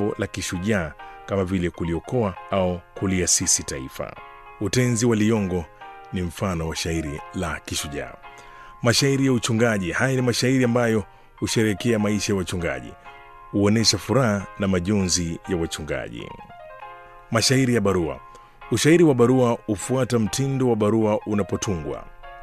jambo la kishujaa kama vile kuliokoa au kuliasisi taifa. Utenzi wa Liyongo ni mfano wa shairi la kishujaa. Mashairi ya uchungaji, haya ni mashairi ambayo husherehekea maisha ya wachungaji, huonyesha furaha na majonzi ya wachungaji. Mashairi ya barua. Ushairi wa barua hufuata mtindo wa barua unapotungwa.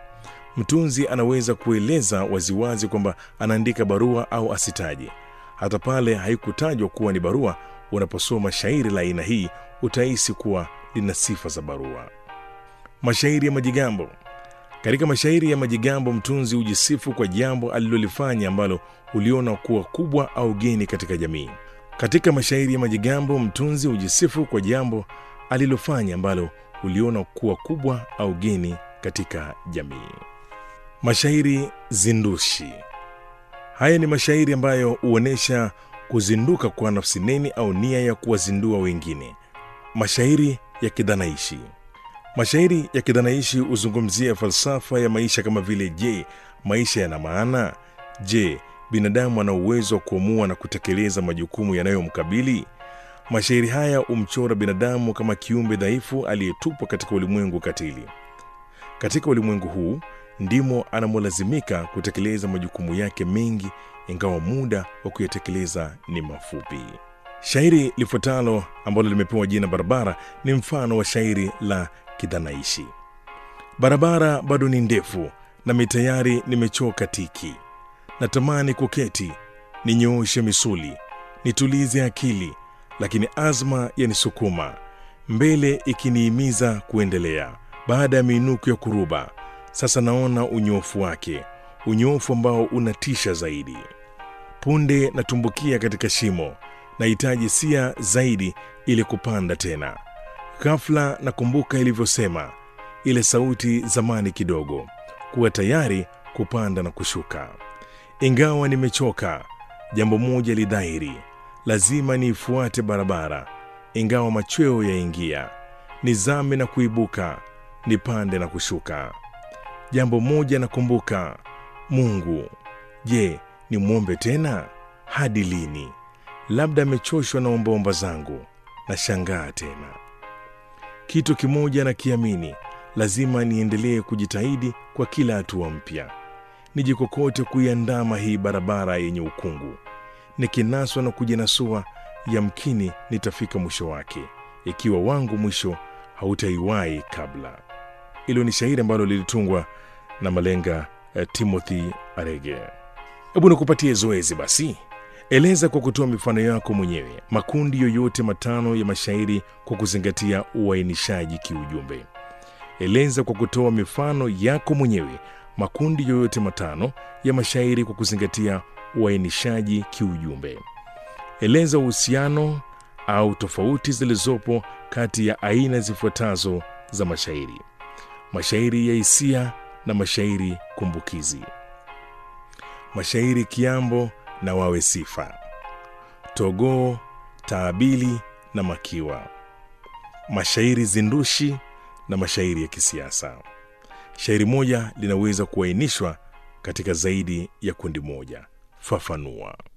Mtunzi anaweza kueleza waziwazi kwamba anaandika barua au asitaje. Hata pale haikutajwa kuwa ni barua, unaposoma shairi la aina hii utahisi kuwa lina sifa za barua. Mashairi ya majigambo. Katika mashairi ya majigambo, mtunzi hujisifu kwa jambo alilolifanya ambalo uliona kuwa kubwa au geni katika jamii. Katika mashairi ya majigambo, mtunzi hujisifu kwa jambo alilofanya ambalo uliona kuwa kubwa au geni katika jamii. Mashairi zindushi. Haya ni mashairi ambayo huonyesha kuzinduka kwa nafsi neni au nia ya kuwazindua wengine. Mashairi ya kidhanaishi. Mashairi ya kidhanaishi huzungumzia falsafa ya maisha kama vile: je, maisha yana maana? Je, binadamu ana uwezo wa kuamua na kutekeleza majukumu yanayomkabili? Mashairi haya humchora binadamu kama kiumbe dhaifu aliyetupwa katika ulimwengu katili. Katika ulimwengu huu ndimo anamolazimika kutekeleza majukumu yake mengi, ingawa muda wa kuyatekeleza ni mafupi. Shairi lifuatalo ambalo limepewa jina Barabara ni mfano wa shairi la kidhanaishi. Barabara bado ni ndefu, nami tayari nimechoka tiki. Natamani kuketi, ninyooshe misuli, nitulize akili, lakini azma yanisukuma mbele, ikiniimiza kuendelea. Baada ya miinuko ya kuruba, sasa naona unyofu wake, unyofu ambao unatisha zaidi. Punde natumbukia katika shimo, nahitaji sia zaidi ili kupanda tena. Ghafla nakumbuka ilivyosema ile sauti zamani kidogo, kuwa tayari kupanda na kushuka. Ingawa nimechoka, jambo moja lidhahiri, lazima niifuate barabara. Ingawa machweo yaingia, nizame na kuibuka, nipande na kushuka. Jambo moja nakumbuka, Mungu. Je, nimwombe tena? Hadi lini? Labda amechoshwa na ombaomba zangu. Nashangaa tena. Kitu kimoja nakiamini, lazima niendelee kujitahidi kwa kila hatua mpya, nijikokote kuiandama hii barabara yenye ukungu. Nikinaswa na kujinasua, yamkini nitafika mwisho wake, ikiwa wangu mwisho hautaiwahi kabla. Hilo ni shairi ambalo lilitungwa na malenga eh, Timothy Arege. Hebu nikupatie zoezi basi. Eleza kwa kutoa mifano yako mwenyewe makundi yoyote matano ya mashairi kwa kuzingatia uainishaji kiujumbe. Eleza kwa kutoa mifano yako mwenyewe makundi yoyote matano ya mashairi kwa kuzingatia uainishaji kiujumbe. Eleza uhusiano au tofauti zilizopo kati ya aina zifuatazo za mashairi: mashairi ya hisia na mashairi kumbukizi, mashairi kiambo na wawe sifa, togoo, taabili na makiwa, mashairi zindushi na mashairi ya kisiasa. Shairi moja linaweza kuainishwa katika zaidi ya kundi moja. Fafanua.